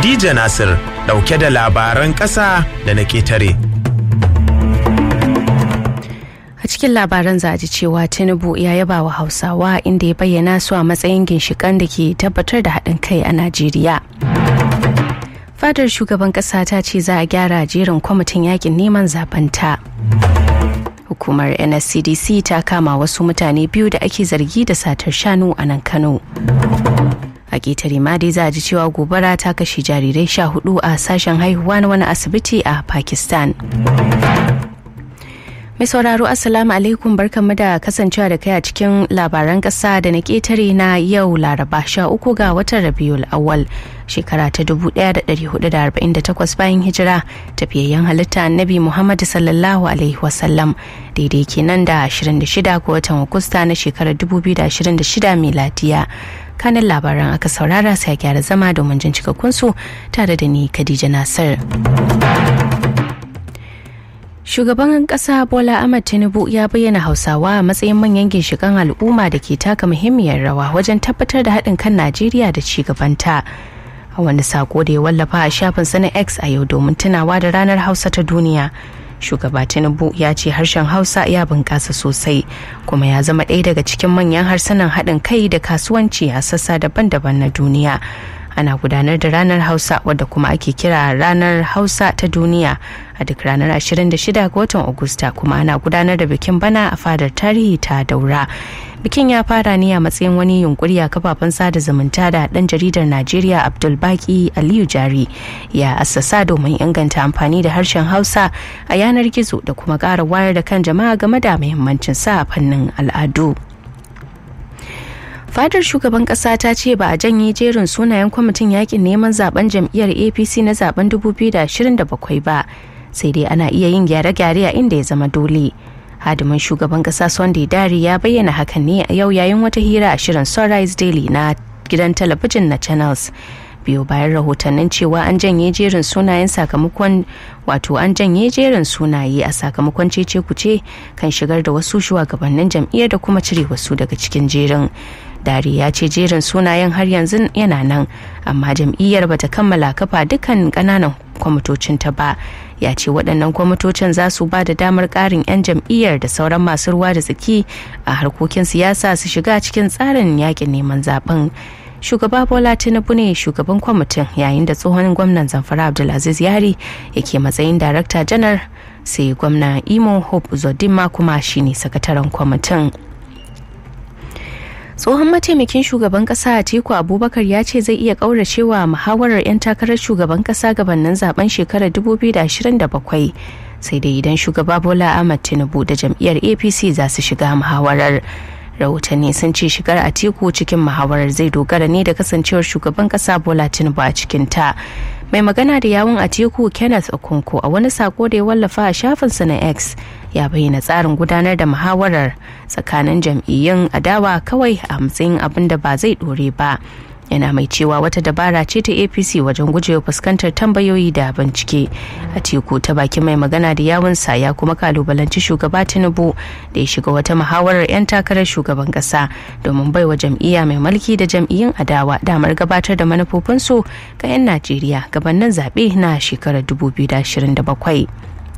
Khadija Nasir ɗauke da labaran ƙasa da na ƙetare. a cikin labaran za a ji cewa tinubu ya yaba wa hausawa inda ya bayyana su a matsayin ginshikan da ke tabbatar da haɗin kai a najeriya fadar shugaban ƙasa ta ce za a gyara jerin kwamitin yakin neman zabanta hukumar nscdc ta kama wasu mutane biyu da ake zargi da satar shanu a nan kano a ƙetare ma dai za a ji cewa gobara ta kashe jarirai sha hudu a sashen haihuwa na wani asibiti a pakistan Mai sauraro Assalamu alaikum barkanmu da kasancewa da kai a cikin labaran ƙasa da na ƙetare na yau Laraba sha uku ga watan Rabiul Awwal shekara ta 1448 bayan hijira tafiyayyen halitta Annabi Muhammad sallallahu alaihi wasallam daidai kenan da 26 ga watan Agusta na shekarar 2026 miladiya. kanin labaran aka saurara sai gyara zama domin jin cikakkunsu tare da ni Khadija Nasir. Shugaban kasa Bola Ahmed Tinubu ya bayyana Hausawa a matsayin manyan ginshikan al'umma da ke taka muhimmiyar rawa wajen tabbatar da haɗin kan Najeriya da ci gabanta. A wani sako da ya wallafa a shafin na X a yau domin tunawa da ranar Hausa ta duniya. Shugaba Tinubu ya ce harshen Hausa ya bunƙasa sosai kuma ya zama ɗaya daga cikin manyan harsunan haɗin kai da kasuwanci a sassa daban-daban na duniya. ana gudanar da ranar hausa wadda kuma ake kira ranar hausa ta duniya a duk ranar 26 ga watan agusta kuma ana gudanar da bikin bana a fadar tarihi ta daura bikin ya fara ne a matsayin wani yunkuri a kafafen sada zumunta da dan jaridar najeriya abdulbaki aliyu jari ya assasa domin inganta amfani da harshen hausa a yanar gizo da kuma ƙara wayar da kan jama'a game da muhimmancin sa a fannin al'adu fadar shugaban kasa ta ce ba a janye jerin sunayen kwamitin yakin neman zaben jam'iyyar apc na zaben 2027 ba sai dai ana iya yin gyare-gyare a inda ya zama dole hadimin shugaban kasa sunday dari ya bayyana hakan ne a yau yayin wata hira a shirin sunrise daily na gidan talabijin na channels biyu bayan rahotannin cewa an janye jerin sunayen sakamakon wato an janye jerin sunaye a sakamakon cece kuce kan shigar da wasu shugabannin jam'iyyar da kuma cire wasu daga cikin jerin dare ya ce jerin sunayen har yanzu yana nan amma jam'iyyar bata kammala kafa dukkan kananan kwamitocin ta ba ya ce waɗannan kwamitocin za su ba da damar ƙarin 'yan jam'iyyar da sauran masu ruwa da tsaki a harkokin siyasa su shiga cikin tsarin yakin neman zaben shugaba bola tinubu ne shugaban kwamitin yayin da tsohon gwamnan zamfara abdulaziz yari yake matsayin darakta janar sai gwamna imo hope zodima kuma shine sakataren kwamitin tsohon mataimakin shugaban kasa atiku abubakar ya ce zai iya kauracewa muhawarar 'yan takarar shugaban kasa gabanin zaben shekarar 2027 sai dai idan shugaba bola ahmad tinubu da jam'iyyar apc za su shiga muhawarar rahotanni sun ce shigar atiku cikin muhawarar zai dogara ne da kasancewar shugaban kasa bola tinubu a cikin ta mai magana da yawun atiku kenneth okonko a wani sako da ya wallafa a shafinsa na x ya bayyana tsarin gudanar da muhawarar tsakanin jam'iyyun adawa kawai a matsayin abin da ba zai dore ba yana mai cewa wata dabara ce ta apc wajen gujewa fuskantar tambayoyi da bincike a teku ta bakin mai magana da yawunsa ya kuma kalubalanci shugaba tinubu da ya shiga wata muhawarar 'yan takarar shugaban kasa domin baiwa jam'iyya mai mulki da jam'iyyun adawa damar gabatar da manufofinsu ga 'yan najeriya gabanin zaɓe na shekarar 2027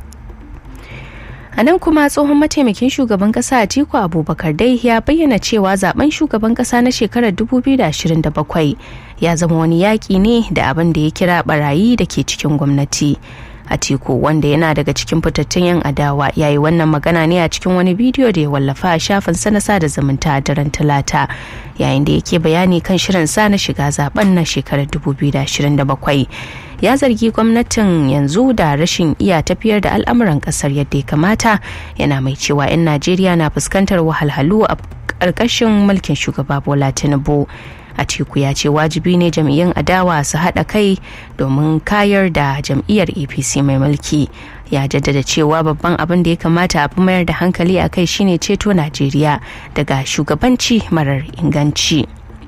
a nan kuma tsohon mataimakin shugaban kasa atiku abubakar dai ya bayyana cewa zaben shugaban kasa na shekarar 2027 ya zama wani yaƙi ne da abin da ya kira barayi da ke cikin gwamnati atiku wanda yana daga cikin fitattun yan adawa ya yi wannan magana ne a cikin wani bidiyo da ya wallafa a shafin sana sada zumunta a daren talata yayin da yake bayani kan shirin sa na shiga zaben na shekarar 2027 ya zargi gwamnatin yanzu da rashin iya tafiyar da al'amuran kasar yadda ya kamata yana mai cewa 'yan najeriya na fuskantar wahalhalu a ƙarƙashin mulkin shugaba bola tinubu atiku ya ce wajibi ne jam'iyyun adawa su haɗa kai domin kayar da jam'iyyar apc mai mulki ya jaddada cewa babban abin da ya kamata a fi mayar da hankali a kai shine ceto najeriya daga shugabanci marar inganci.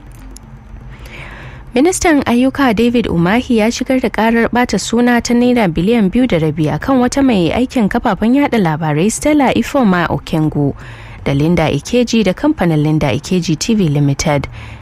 ministan ayyuka david umahi ya shigar da karar bata suna ta naira biliyan biyu da rabi akan wata mai aikin kafafen yada labarai stella ifoma okengu da linda ikeji da kamfanin linda ikeji tv limited